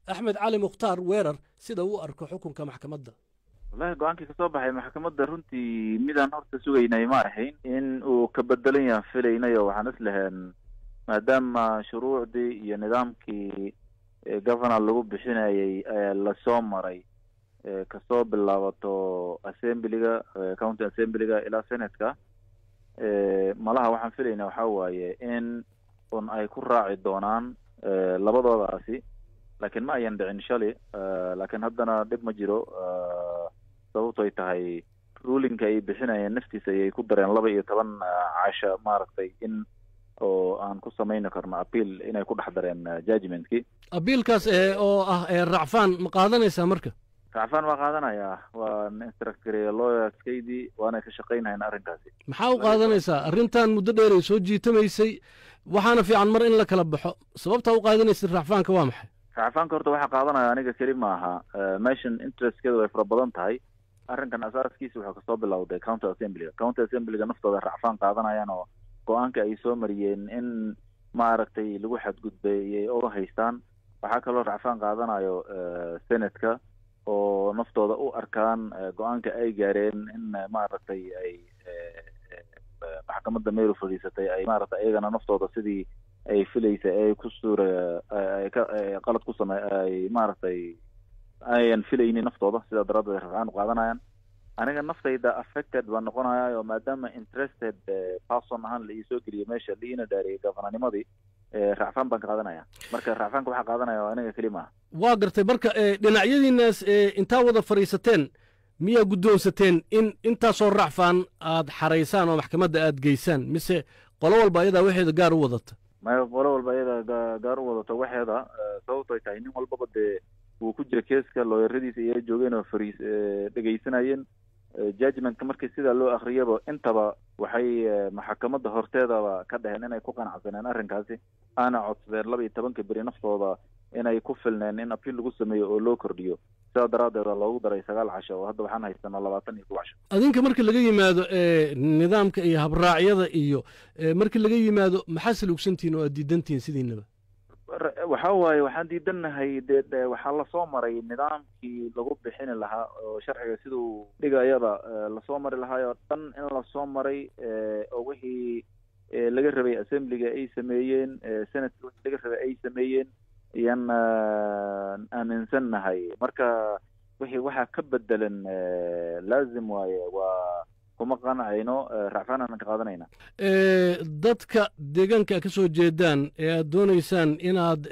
axmed cali mukhtaar weerar sida uu arko xukunka maxkamadda wallahi go-aankii kasoo baxay maxkamadda runtii midaan horta sugaynay ma ahayn in uu ka bedelan yahan filaynayo waxaan is lahayn maadaama shuruucdii iyo nidaamkii governor lagu bixinayay lasoo maray kasoo bilaabato assemblyga county assemblyga ilaa senatka malaha waxaan filayna waxa waaye in un ay ku raaci doonaan labadoodaasi laakiin ma ayan dhicin shalay laakiin haddana dhib ma jiro sababtoy tahay rulinka ay bixinayeen naftiisa ayay ku dareen laba iyo toban casha maaragtay in oo aan ku samayni karno appeal inay ku dhex dareen judgmentkii abiilkaas oo ah racfaan ma qaadanaysaa marka racfaan waa qaadanayaa waan instructgareeye lawyerskaydii waanay ka shaqaynhayn arrinkaasi maxaa u qaadanaysaa arrintan muddo dheer ay soo jiitamaysay waxaana fiican mar in la kala baxo sababtaa u qaadanaysa racfaanka waa maxay racfaanka horta waxaa qaadanaya aniga keli maaha meeshan interestkeedu way fara badan tahay arrinkan asaaskiisa wuxuu kasoo bilowday county assemblyga county assemblyga naftooda racfaan qaadanayaan oo go-aanka ay soo mariyeen in maaragtay lagu xadgudbay iyay oga haystaan waxaa kaloo racfaan qaadanayo senatka oo naftooda u arkaan go-aanka ay gaareen in maaragtay ay maxkamadda meyru fadhiisatay ay maaragtay iyagana naftooda sidii ay filaysa ay ku suura ay ka qalad ku same ay maaragtay ayan filaynin naftooda sidaa daraaddeed rafcaan u qaadanayaan aniga naftayda affected baa noqonaya oo maadaama interested person ahaan la iisoo geliyo meesha liina dhaariyay gafananimadii racfaan baan ka qaadanaya marka racfaanka waxaa qaadanaya aniga keli maaha waa gartay marka dhinacyadiinaas intaa wada fadhiisateen miyaa guddoonsateen in intaasoo racfaan aad xaraysaan oo maxkamadda aad geysaan mise qolo walba ayadaa waxeeda gaar u wadata maya qolo walba ayada gaar u wadato waxeeda sababtoy tahay nin walbaba dee wuu ku jira keeska looyaradiisa iyo joogeen oo fariis dhegaysanayeen judgmentka markii sidaa loo akriyaba intaba waxay maxkamadda horteedaba ka dhaheen inay ku qanacsaneen arrinkaasi aana codsadeen laba iyo tobanka beri naftooda inay ku filneen in apiil lagu sameeyo oo loo kordhiyo sidaa daraaddeeda loogu daray sagaal casho oo hadda waxaan haysanaa labaatan iyo kow casho adinka marka laga yimaado nidaamka iyo habraacyada iyo marka laga yimaado maxaa salugsantihin oo aad diidantihin sidiinaba waxa waaye waxaan diidannahay dee waxaa lasoo maray nidaamkii lagu bixini lahaa oo sharciga siduu dhigayaba lasoo mari lahaay oo dhan in lasoo maray oo wixii laga rabay assemblyga ay sameeyeen senatka wixii laga rabay ay sameeyeen ayaan aaminsannahay marka wixii waxaa ka bedelan laazim waaye waa kuma qanacayno racfaan aan ka qaadanayna dadka deegaanka ka soo jeedaan ee aad doonaysaan inaad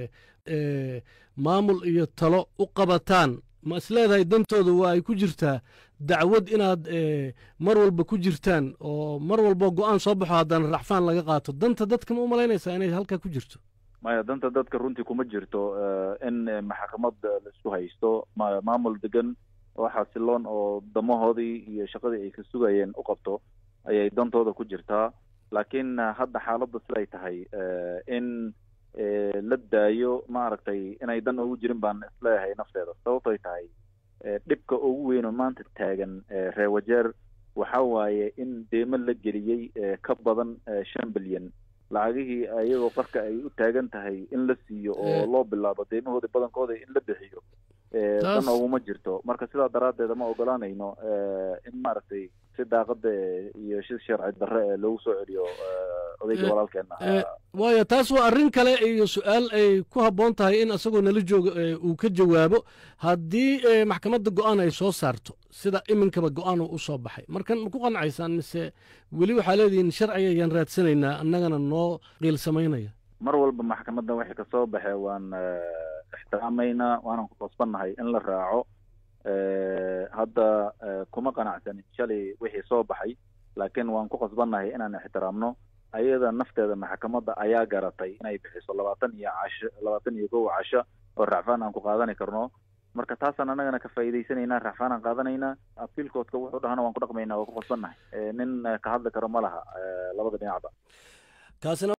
maamul iyo talo u qabataan ma is leedahay dantooda waa ay ku jirtaa dacwad inaad mar walba ku jirtaan oo mar walba go-aan soo baxo haddana racfaan laga qaato danta dadka ma u malaynaysaa inay halkaa ku jirto maya danta dadka runtii kuma jirto in maxkamad laisku haysto maamul degan oo xasiloon oo damahoodii iyo shaqadii ay ka sugayeen u qabto ayay dantooda ku jirtaa laakiin hadda xaaladda siday tahay in la daayo maaragtay inay dan ugu jirin baan isleeyahay nafteeda sababtoy tahay dhibka ugu weyn oo maanta taagan reewajeer waxa waaye in deemo la geliyey ka badan shan bilyan lacagihii iyagoo qarka ay u taagan tahay in la siiyo oo loo bilaabo deemahoodii badankooda in la bixiyo dan uguma jirto marka sidaa daraaddeeda ma ogolaanayno in maaragtay si daaqada iyo si sharci darre ee loogu soo celiyo odayga walaalkeena waayo taas waa arrin kale iyo su-aal ay ku habboon tahay in isagoo nala joogo uu ka jawaabo haddii maxkamadda go-aan ay soo saarto sida iminkaba go-aan u soo baxay markan ma ku qanacaysaan mise weli waxaa leedihiin sharciga ayaan raadsanaynaa annagana noo qiil samaynaya mar walba maxkamadda wixii kasoo baxe waan ixtiraamaynaa waanan ku qasbannahay in la raaco hadda kuma qanacsanin shalay wixii soo baxay laakiin waan ku qasbannahay inaan ixtiraamno ayada nafteeda maxkamadda ayaa garatay inay bixiso labaatan iyo casho labaatan iyo kow casho oo racfaan aan ku qaadani karno marka taasaan annagana ka faa'iidaysanaynaa racfaan aan qaadanaynaa apiilkoodka wuxuu dhahana waan ku dhaqmaynaa waa ku qasbannahay nin ka hadli karo ma laha labada dhinacba